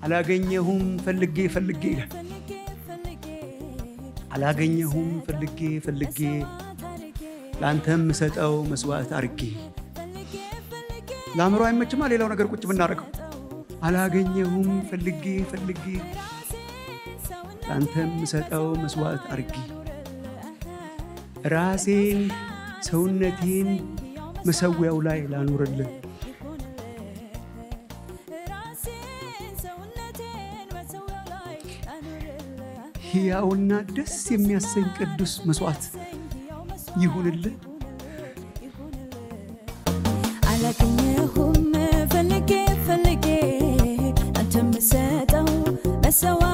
አላገኘሁም ፈልጌ ፈልጌ ይላል። አላገኘሁም ፈልጌ ፈልጌ ለአንተም ምሰጠው መስዋዕት አርጌ ለአእምሮ አይመችማ። ሌላው ነገር ቁጭ ብናደርገው አላገኘሁም ፈልጌ ፈልጌ ለአንተም ምሰጠው መስዋዕት አርጌ ራሴን ሰውነቴን መሰዊያው ላይ ላኑርልን ሕያውና ደስ የሚያሰኝ ቅዱስ መስዋዕት ይሁንልን። አላገኘሁም ፈልጌ ፈልጌ አንተ ምሰጠው መሰዋ